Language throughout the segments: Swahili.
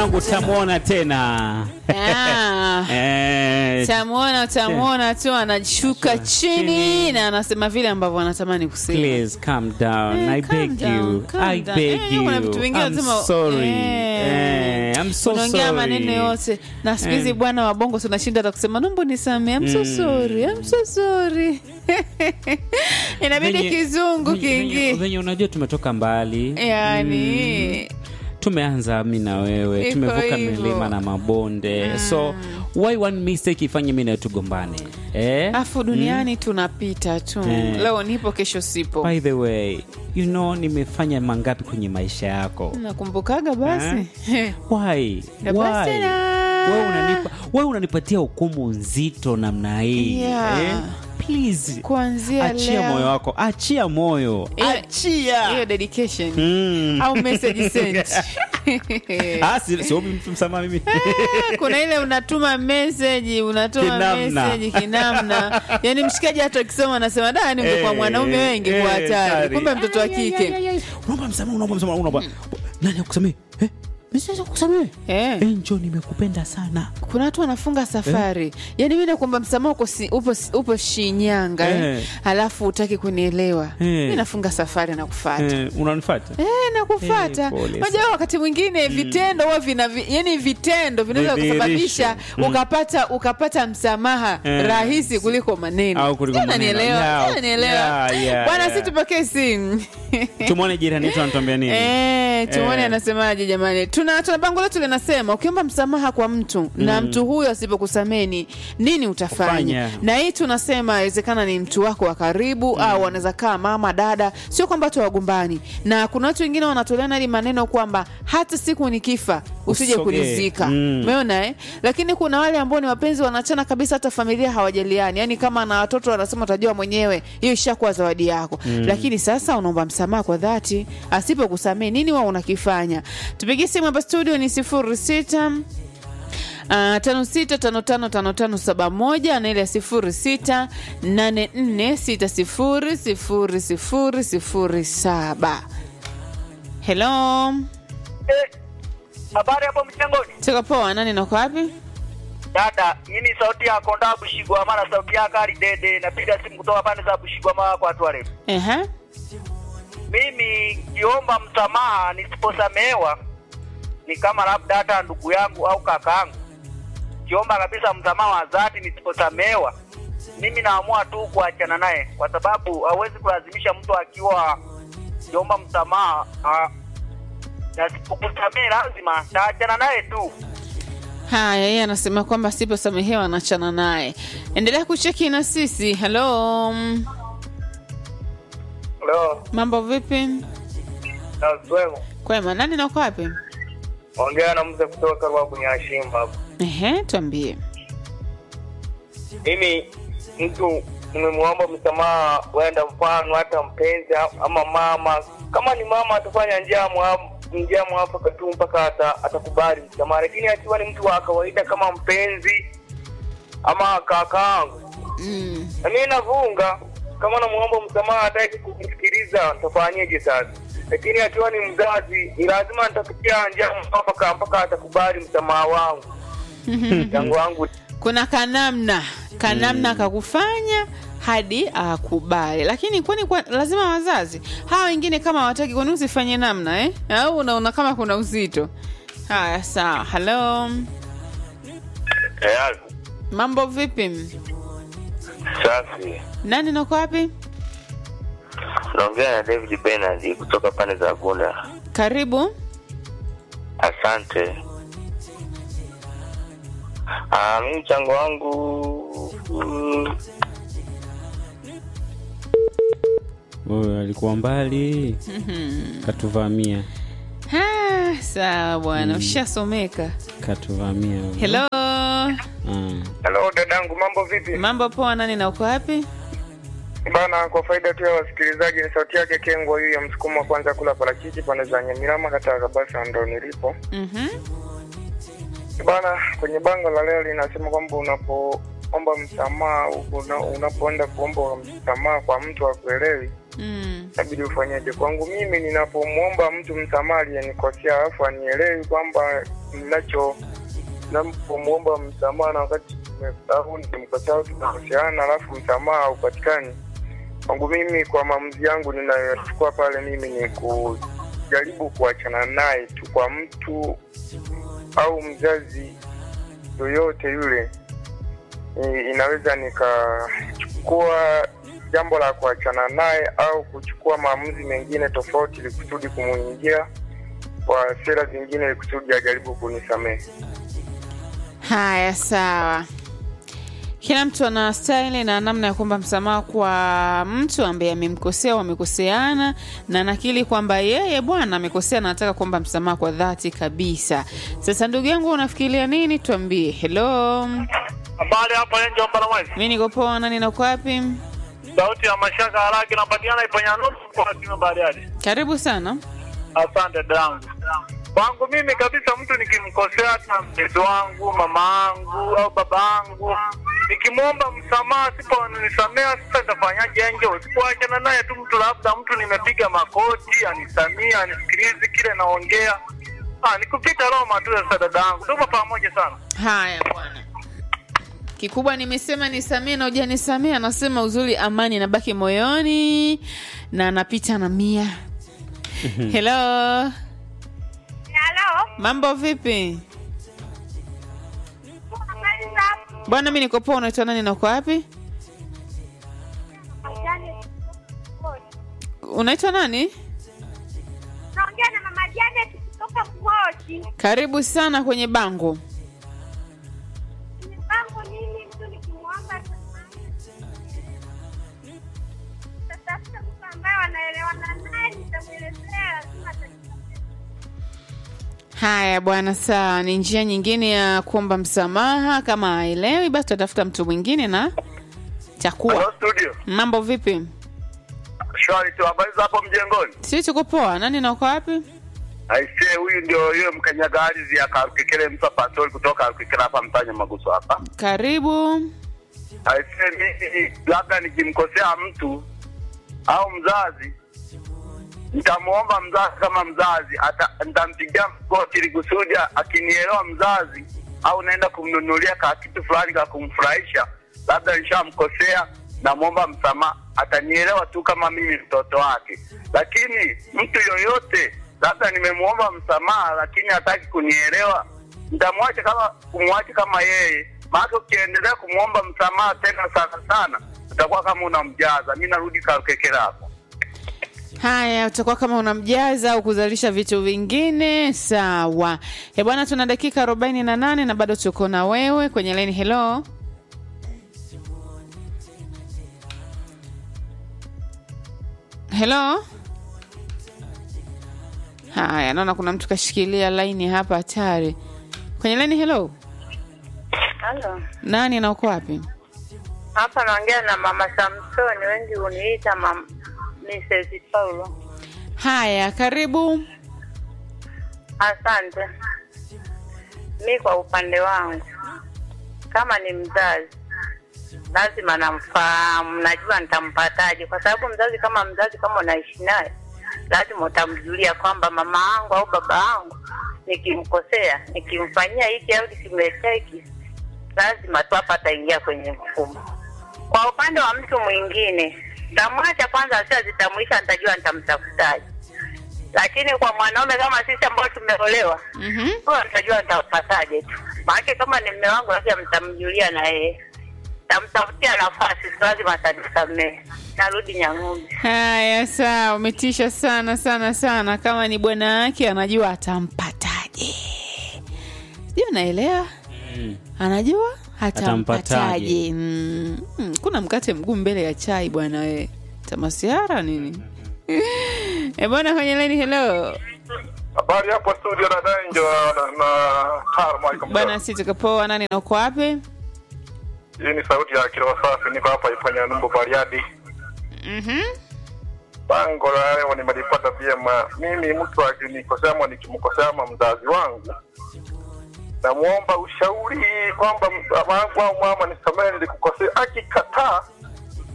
mwanangu utamwona tena Ah. Eh, Utamwona, utamwona tu anashuka chini chini. na anasema vile ambavyo anatamani kusema. please calm down Eh, I calm beg down, you calm I down. beg Eh, you kuna vitu vingine I'm lazima- sorry Eh. Eh, I'm so unaongea sorry maneno yote na siku hizi Eh. bwana wa bongo tunashinda hata kusema nombo nisamee I'm so Mm. sorry I'm so sorry inabidi Venye- kizungu venye- venye- kiingie venye unajua tumetoka mbali yani tumeanza mi na wewe Iko tumevuka hivyo. milima na mabonde so why one mistake ifanye mi nawe tugombane eh? afu duniani tunapita tu Eh. leo nipo kesho sipo by the way you know nimefanya mangapi kwenye maisha yako nakumbukaga basi why Na basi why na- wewe unanipa wewe unanipatia hukumu nzito namna hii Yeah. eh? please kuanzia achia leo moyo wako achia moyo Hiyo- achia hiyo dedication Mm. au message sent Ah, si- siobi mtu msamaha mimi kuna ile unatuma message unatuma Kinamna. message kinamna yani mshikaji hata akisoma anasema da ni ungekuwa Eh, mwanaume wengi eh, kwa hatari hatari. kumbe mtoto wa kike unaomba msamaha unaomba msamaha unaomba nani akusamehe eh mimi siwezi kukusamehe Eh. eh njoo nimekupenda sana kuna watu wanafunga safari yani mi nakwamba msamaha uko si, upo, upo shinyanga eh. Eh. alafu utaki kunielewa Eh. mi nafunga safari na kufata eh unanifuata Eh, nakufata Eh, pole moja wakati mwingine vitendo huwa vina vi- yani vitendo vinaweza Vidhihirisho. kusababisha ukapata ukapata msamaha Eh. rahisi kuliko maneno Au kuliko Sijui maneno. unanielewa? Yeah. Sijui unanielewa? Yeah, yeah, bwana yeah. si tupokee simu tumwone jirani yetu anatuambia nini Eh, tuone Eh. anasemaje jamani tuna, tuna bango letu linasema ukiomba msamaha kwa mtu na mtu huyo asipokusameni nini utafanya Fanya. na hii tunasema inawezekana ni mtu wako wa karibu au wanaweza kaa mama dada sio kwamba tu wagombani na kuna watu wengine wanatoleana hadi maneno kwamba hata siku nikifa usije Usogee. kunizika Mm. umeona eh? lakini kuna wale ambao ni wapenzi wanachana kabisa hata familia hawajaliani yani kama na watoto wanasema utajua mwenyewe hiyo ishakuwa zawadi yako mm. lakini sasa unaomba msamaha kwa dhati asipokusamee nini wa unakifanya tupigie simu hapa studio ni sifuri sita Uh, tano sita tano tano tano tano saba moja na ile ya sifuri sita nane nne sita sifuri sifuri sifuri sifuri saba helo Eh, habari hapo mchangoni tuko poa nani nako wapi dada hii ni sauti ya konda bushigwama na sauti yake ali dede napiga simu kutoka pande za bushigwama kwa watu warefu Ehe. mimi kiomba msamaha nisiposamehewa ni kama labda hata ndugu yangu au kakaangu kiomba kabisa msamaha wa dhati nisiposamehewa mimi naamua tu kuachana naye kwa sababu hawezi kulazimisha mtu akiwa kiomba msamaha ah, na sipokusamehe lazima taachana naye tu haya yeye anasema kwamba siposamehewa anachana naye endelea kucheki na sisi halo Hello, mambo vipi naswemo kwema nani nako wapi ongea na mzee kutoka Ruabu Nyashimba hapo. Ehe, tuambie Mimi mtu nimemwomba msamaha, wenda mfano hata mpenzi ama mama, kama ni mama atafanya njia mwa njia mwafaka tu mpaka ata, atakubali msamaha, lakini akiwa ni mtu wa kawaida kama mpenzi ama kakaangu, mm. na mimi navunga kama namuomba msamaha hataki kunisikiliza, nitafanyeje sasa? Lakini akiwa ni mzazi, ni lazima nitapitia njia mwafaka mpaka atakubali msamaha wangu yangu wangu kuna kanamna kanamna kakufanya hadi akubali lakini kwani kwa, lazima wazazi hawa wengine kama hawataki kwani usifanye namna eh? au unaona kama kuna uzito haya sawa halo tayari. mambo vipi Safi. nani nako wapi Naongea na David Bernard kutoka pande za Bunda. karibu Asante. Ah, mimi mchango wangu mm, huyo alikuwa mbali katuvamia Ah, sawa bwana ushasomeka katuvamia huyo. helo Mm. Hello dadangu, mambo vipi? mambo poa nani na uko wapi Bana, kwa faida tu ya wasikilizaji, ni sauti yake Kengwa hii ya msukumo wa kwanza kula parachichi pande za Nyamirama, kata ya Kabasa, ndo nilipo Mhm. bana. Kwenye bango la leo linasema kwamba unapoomba msamaha, una, unapoenda kuomba msamaha kwa mtu akuelewi, mm. inabidi ufanyeje? Kwangu mimi, ninapomwomba mtu msamaha aliyenikosea alafu anielewi kwamba ninacho napomwomba msamaha na wakati au nimkosea au tumekoseana alafu msamaha haupatikani, kwangu mimi, kwa maamuzi yangu ninayochukua pale, mimi ni kujaribu kuachana naye tu. Kwa mtu au mzazi yoyote yule, i- inaweza nikachukua jambo la kuachana naye au kuchukua maamuzi mengine tofauti ili kusudi kumuingia kwa sera zingine ili kusudi ajaribu kunisamehe. haya sawa kila mtu ana staili na namna ya kuomba msamaha kwa mtu ambaye amemkosea au wamekoseana na nakili kwamba yeye bwana amekosea na anataka kuomba msamaha kwa dhati kabisa sasa ndugu yangu unafikiria nini tuambie helo Habari hapa Enjo Mbalamwezi. mi niko poa nani nako wapi Sauti ya mashaka haraki inapatikana Iponya nusu kwa kima Bariadi. karibu sana Asante dangu. Kwangu mimi kabisa, mtu nikimkosea hata mtoto wangu, mama yangu au baba yangu, nikimwomba msamaha, siponisamea, sasa nitafanyaje? Enjo, sipoachana naye tu mtu, labda mtu nimepiga makoti, anisamia, anisikilizi kile naongea, ah, nikupita Roma tu. Sasa dada yangu, tuko pamoja sana. haya bwana kikubwa nimesema nisamee na ujanisamee anasema uzuri amani inabaki moyoni na anapita na mia helo Halo. mambo vipi bwana mi niko poa unaitwa nani na uko wapi unaitwa nani Naongea na mama Janet kutoka Mgoji. karibu sana kwenye bango Mipango nini mtu nikimwomba tatafuta mtu ambaye wanaelewana naye, nitamwelezea lazima atanisamehe. haya bwana sawa ni njia nyingine ya kuomba msamaha kama aelewi basi tatafuta mtu mwingine na takuwa studio. mambo vipi Shwari tu, habari za hapo mjengoni? si tuko poa nani na uko wapi Aisee, huyu ndio yule mkanyaga ardhi ya Karukekele Msa Pastori kutoka Karukekele hapa mtanya Maguso hapa. karibu Aisee, mimi labda nikimkosea mtu au mzazi nitamwomba mzazi kama mzazi ata, nitampigia mkoti ili kusudi akinielewa mzazi au naenda kumnunulia ka kitu fulani ka kumfurahisha, labda nishamkosea, namwomba msamaha, atanielewa tu kama mimi mtoto wake. Lakini mtu yoyote labda nimemwomba msamaha, lakini hataki kunielewa, nitamwacha kama kumwacha kama yeye, maana ukiendelea kumwomba msamaha tena sana sana, utakuwa kama unamjaza. Mi narudi Karukekele hapo. haya utakuwa kama unamjaza au kuzalisha vitu vingine sawa e bwana tuna dakika arobaini na nane na bado tuko na wewe kwenye leni helo helo haya naona kuna mtu kashikilia laini hapa hatari kwenye leni helo Halo, nani na uko wapi hapa naongea na mama Samsoni, wengi huniita mam Mrs. Paulo. haya karibu Asante. Mi kwa upande wangu, kama ni mzazi, lazima namfahamu, najua nitampataje, kwa sababu mzazi kama mzazi, kama unaishi naye, lazima utamjulia kwamba mama yangu au baba yangu nikimkosea, nikimfanyia hiki au nikimletea hiki, lazima tu hapa ataingia kwenye mfumo. Kwa upande wa mtu mwingine, tamwacha kwanza, asiazitambulisha, nitajua nitamtafutaje. Lakini kwa mwanaume kama sisi ambao tumeolewa, mm-hmm. huyo nitajua nitampataje tu. Maanake kama ni mme wangu, lazima mtamjulia na yeye, tamtafutia nafasi, si lazima atanisamehe. Narudi Nyang'ombe. Haya, sawa, umetisha sana sana sana. Kama ni bwana wake anajua atampataje, sijui unaelewa, anajua atampataje. Atampataje. Mm, mm, kuna mkate mguu mbele ya chai bwana, we tamasiara nini? e bwana, kwenye leni, hello Habari hapo studio na Danger na, na Harma bwana, si tukapoa. Nani na uko wapi? Hii ni sauti ya Kiroa Safi, niko hapa Ifanya Numbo Bariadi. Mhm. Bango la leo nimelipata vyema. Mimi mtu akinikosea ama nikimkosea ama mzazi wangu, namwomba ushauri kwamba mama wangu au mama nisamehe, nilikukosea. Akikataa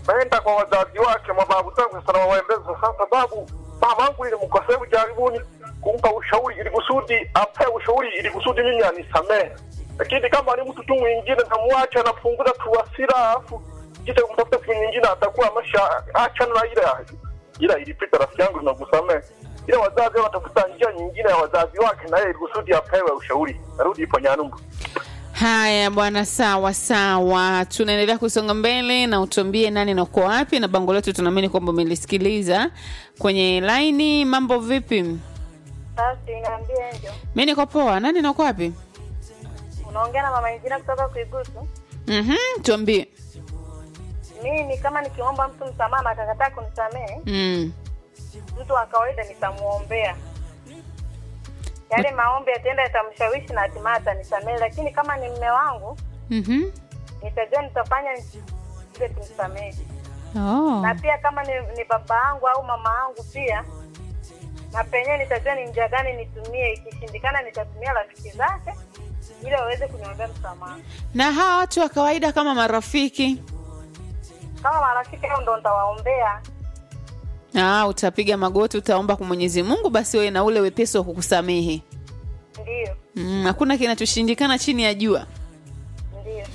naenda kwa wazazi wake, mababu zangu sana waembeza, kwa sababu mama yangu nilimkosea jaribuni kumpa ushauri ili kusudi ape ushauri ili kusudi mimi anisamehe, lakini kama ni mtu tu mwingine namwacha, anapunguza tu hasira, alafu kisha kumtafuta siku nyingine atakuwa amesha achana na ile ila ilipita, rafiki yangu, nakusamehe. Ila wazazi watafuta njia nyingine ya wazazi wake, na yeye ili kusudi apewe ushauri. Narudi ipo Nyanumbu. Haya bwana, sawa sawa, tunaendelea kusonga mbele na utuambie nani na uko wapi, na bango letu tunaamini kwamba umelisikiliza kwenye laini. Mambo vipi? Sasa inaambia ndio. Mi niko poa. Nani na uko wapi? Unaongea na mama Injina kutoka Kuigusu. Mhm, tuambie. Mimi kama nikiomba mtu msamaha na akakataa kunisamehe, Mm. mtu wa kawaida nitamuombea. Yale maombi yataenda yatamshawishi na hatimaye atanisamehe, lakini kama ni mme wangu Mhm. nitajua nitafanya ile tumsamehe. Oh. Na pia kama ni, ni baba yangu au mama yangu pia na penyewe nitajua ni njia gani nitumie. Ikishindikana nitatumia rafiki zake ili waweze kuniombea msamaha. Na hawa watu wa kawaida kama marafiki, Kama marafiki hao ndo nitawaombea. ah, utapiga magoti, utaomba kwa Mwenyezi Mungu, basi wewe na ule wepesi wa kukusamehe. Ndio, Mm, hakuna kinachoshindikana chini ya jua. ndio.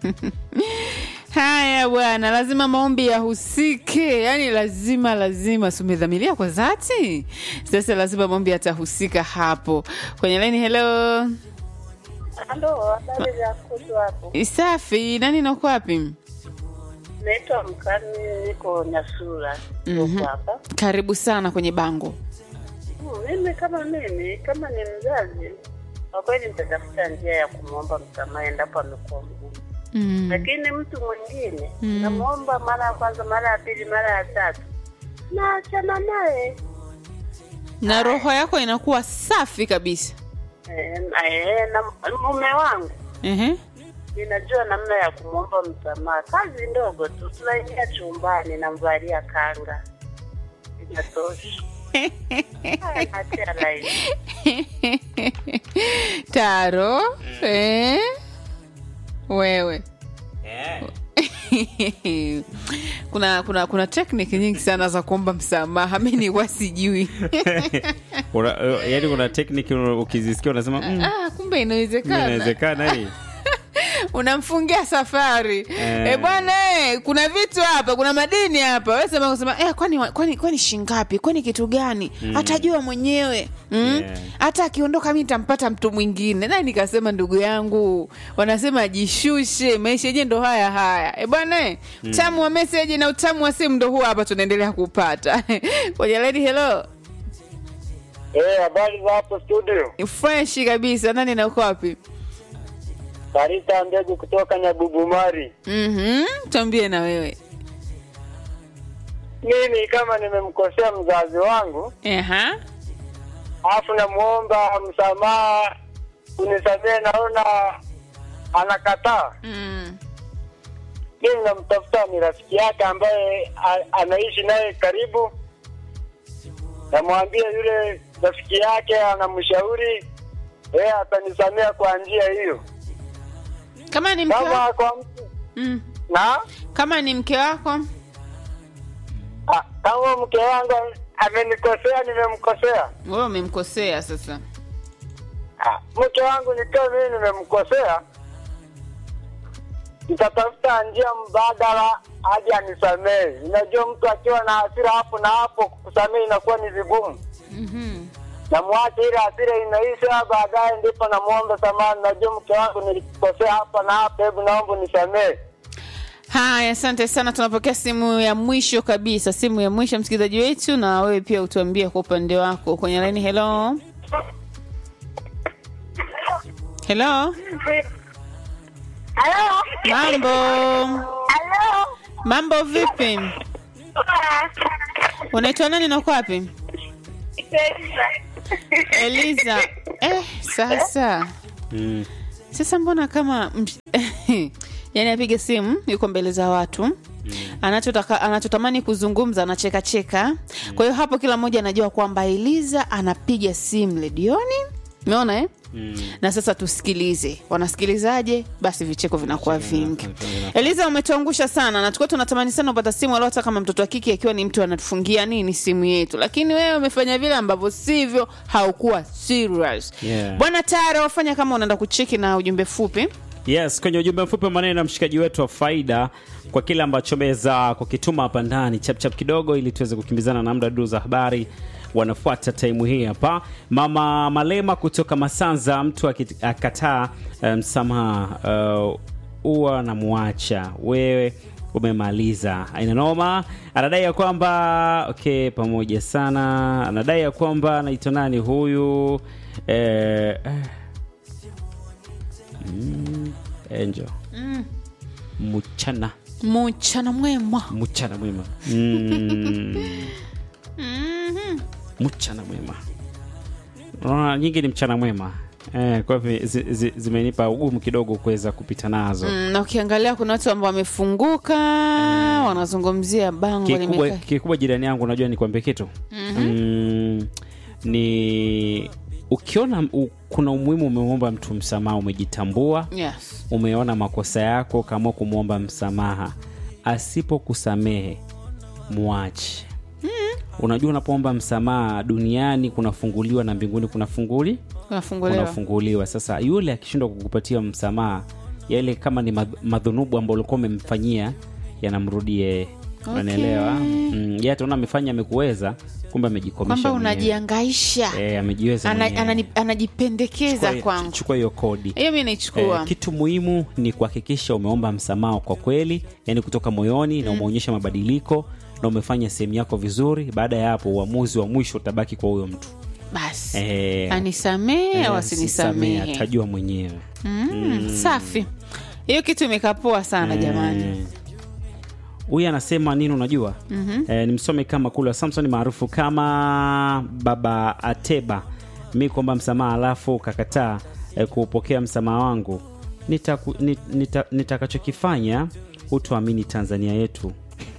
Haya bwana, lazima maombi yahusike, yaani lazima lazima, si umedhamiria kwa dhati? Sasa lazima maombi yatahusika hapo kwenye laini. Hello, Ndo habari za kutu hapo. safi. Nani nako wapi? Naitwa Mkani, niko Nyasura Mhm. hapa. Karibu sana kwenye bango. Hmm, Mimi kama mimi kama ni mzazi, kwa kweli nitatafuta njia ya kumwomba msamaha endapo amekuwa mgumu, Mm. lakini mtu mwingine Mm. namwomba mara ya kwanza, mara ya pili, mara ya tatu, naachana naye Na roho yako inakuwa safi kabisa. Eh, na- eh, na mume wangu Ehe. ninajua namna ya kumwomba msamaha. Kazi ndogo tu, tunaingia chumbani, namvalia kanga, inatosha. Haya, naachia laini. Taro, eh? Wewe kuna kuna kuna tekniki nyingi sana za kuomba msamaha, mi nilikuwa sijui. Una- uh, yaani kuna tekniki ukizisikia unasema mm, Ah, kumbe kumbe inawezekana. inawezekana hii Unamfungia safari Eh. eh, bwana eh, kuna vitu hapa, kuna madini hapa. Wewe sema kusema eh, kwani kwani kwani shingapi? Kwani kitu gani? Atajua mwenyewe mm? Yeah. Hata akiondoka mimi nitampata mtu mwingine. Na nikasema ndugu yangu, wanasema jishushe, maisha yenyewe ndo haya haya. Eh bwana eh, utamu wa message na utamu wa simu ndo huu hapa tunaendelea kupata. Kwenye lady hello. Eh, habari za hapo studio. Fresh kabisa. Nani na uko wapi? Karita Mbegu kutoka Nyabubumari. Mhm. Tuambie na wewe. Mimi kama nimemkosea mzazi wangu, Aha. alafu namuomba msamaha, unisamehe, naona anakataa, Mm. mimi namtafuta ni rafiki yake ambaye a- anaishi naye karibu, namwambia yule rafiki yake anamshauri yeye atanisamea kwa njia hiyo. Kama ni mke wako, Kama kwa mtu mm. na kama ni mke wako ah, kama mke wangu amenikosea, nimemkosea wewe umemkosea sasa. Ah, mke wangu nikiwa mimi nimemkosea, nitatafuta njia mbadala hadi anisamehe. Unajua, mtu akiwa na hasira hapo na hapo, kusamehe inakuwa ni vigumu. Mhm. Namwacha ile hasira inaisha, baadaye ndipo namwomba samahani, najua mke wangu nilikosea hapa na hapa, hebu naomba unisamehe. Haya, asante sana. Tunapokea simu ya mwisho kabisa, simu ya mwisho msikilizaji wetu, na wewe pia utuambie kwa upande wako kwenye laini. Hello, hello, Halo? mambo Halo? mambo, vipi? Unaitwa nani na uko wapi? Eliza. Eh, sasa mm. sasa mbona kama msh- yani apige simu yuko mbele za watu anachotaka anachotamani kuzungumza anacheka cheka kwa hiyo hapo kila mmoja anajua kwamba eliza anapiga simu redioni umeona eh? na sasa tusikilize wanasikilizaje basi vicheko vinakuwa vingi eliza umetuangusha sana na tulikuwa tunatamani sana upata simu alio hata kama mtoto wa kike akiwa ni mtu anatufungia nini simu yetu lakini wewe umefanya vile ambavyo sivyo haukuwa serious Yeah. bwana tayari wafanya kama unaenda kucheki na ujumbe fupi yes kwenye ujumbe mfupi wa maneno na mshikaji wetu wa faida kwa kile ambacho ameweza kukituma hapa ndani chapchap kidogo ili tuweze kukimbizana na muda duu za habari wanafuata taimu hii hapa mama malema kutoka masanza mtu aki- akataa eh, msamaha uh, huwa namwacha wewe umemaliza aina noma anadai ya kwamba okay pamoja sana anadai ya kwamba anaitwa nani huyu eh, eh, Angel. Mchana. mchana mwema Mchana mwema. Mm. Mchana mwema. Unaona nyingi ni mchana mwema. Eh, kwa hivyo zi- zi- zimenipa ugumu kidogo kuweza kupita nazo. Mm, na ukiangalia kuna watu ambao wamefunguka wanazungumzia bango Kikubwa, limekaa kikubwa jirani yangu unajua nikwambie kitu mm, ni ukiona u, kuna umuhimu umeomba mtu msamaha umejitambua yes. umeona makosa yako kama kumwomba msamaha asipokusamehe mwache unajua unapoomba msamaha duniani kunafunguliwa na mbinguni kunafunguli unafunguliwa kunafunguliwa sasa yule akishindwa kukupatia msamaha yale kama ni madh- madhunubu ambao ulikuwa umemfanyia yanamrudi yeye unanielewa mm, ye ataona amefanya amekuweza kumbe amejikomesha kwamba mwenyewe. unajiangaisha Eh, amejiweza Ana, mwenyewe. anani, anajipendekeza Chukua- kwangu chukua hiyo kodi hiyo mi naichukua Eh, kitu muhimu ni kuhakikisha umeomba msamaha kwa kweli yani kutoka moyoni na umeonyesha mabadiliko na umefanya sehemu yako vizuri baada ya hapo uamuzi wa mwisho utabaki kwa huyo mtu basi Eh, anisamehe eh, au asisamehe, asinisamehe atajua mwenyewe mm, safi hiyo kitu imekapoa sana jamani Eh, huyu anasema nini unajua mm-hmm. eh, nimsome kama kula samson maarufu kama baba ateba mi kuomba msamaha alafu kakataa eh, kuupokea msamaha wangu nitakachokifanya nita, nita, nitakachokifanya hutoamini tanzania yetu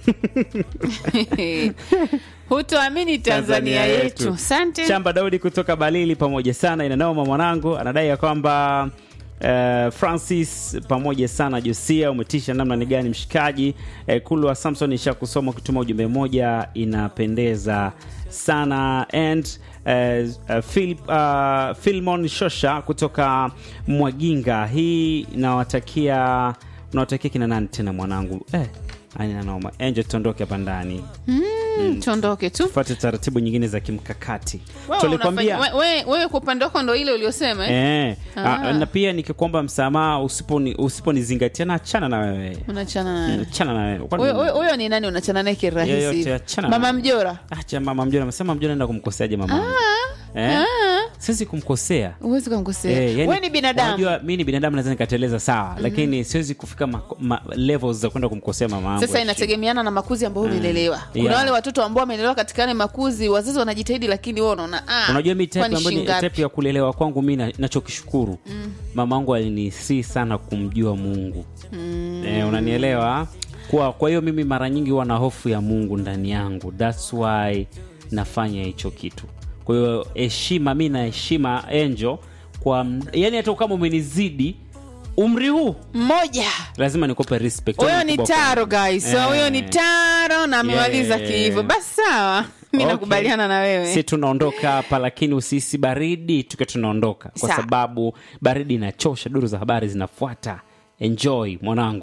hutoamini tanzania yetu asante Chamba Daudi kutoka Balili, pamoja sana, inanaoma mwanangu, anadai ya kwamba uh, Francis pamoja sana Josia, umetisha namna ni gani mshikaji. Uh, Kulwa Samson isha kusoma kutuma ujumbe moja, inapendeza sana and uh, uh, Phil, uh, Filmon Shosha kutoka Mwaginga, hii nawatakia unawatakia kina nani tena mwanangu eh, aina noma. Angel, tuondoke hapa ndani Mm, tuondoke tu tufuate taratibu nyingine za kimkakati Wewe tulikwambia unafanya- we- we- wewe kwa upande wako ndo ile uliosema eh? Eh, a- na pia nikikuomba msamaha usiponi- usiponizingatia na achana na wewe unachana naye achana na wewe Kwani- Huyo- huyo huyo ni nani unachana naye kirahisi Yoyote, hivi? achana mama na- mjora acha mama mjona amesema mjona enda kumkoseaje mama eh? siwezi kumkosea huwezi kumkosea Eh, yani, we ni binadamu unajua mi ni binadamu naweza nikateleza sawa lakini siwezi kufika ma, ma, levels za kwenda kumkosea mama yangu sasa ya chini. inategemeana na makuzi ambayo umelelewa kuna Yeah. wale watoto ambao wamelelewa katika yale makuzi wazazi wanajitahidi lakini wewe unaona ah, unajua mi type kwani ambayo ni shingapi? type ya kulelewa kwangu mi na- nachokishukuru mm. mama angu alinisii sana kumjua mungu mm. eh, unanielewa kwa kwa hiyo mimi mara nyingi huwa na hofu ya mungu ndani yangu thats why nafanya hicho kitu kwa hiyo heshima mi na heshima enjo kwa m- yani hata kama umenizidi umri huu mmoja lazima nikupe respect huyo Wewe ni mkubwa taro kwangu. guys so huyo ni Eh. taro na amemaliza Yeah. kihivo basi sawa mi Okay. nakubaliana na wewe si tunaondoka hapa lakini usisi baridi tukiwa tunaondoka kwa Sawa. sababu baridi inachosha duru za habari zinafuata enjoy mwanangu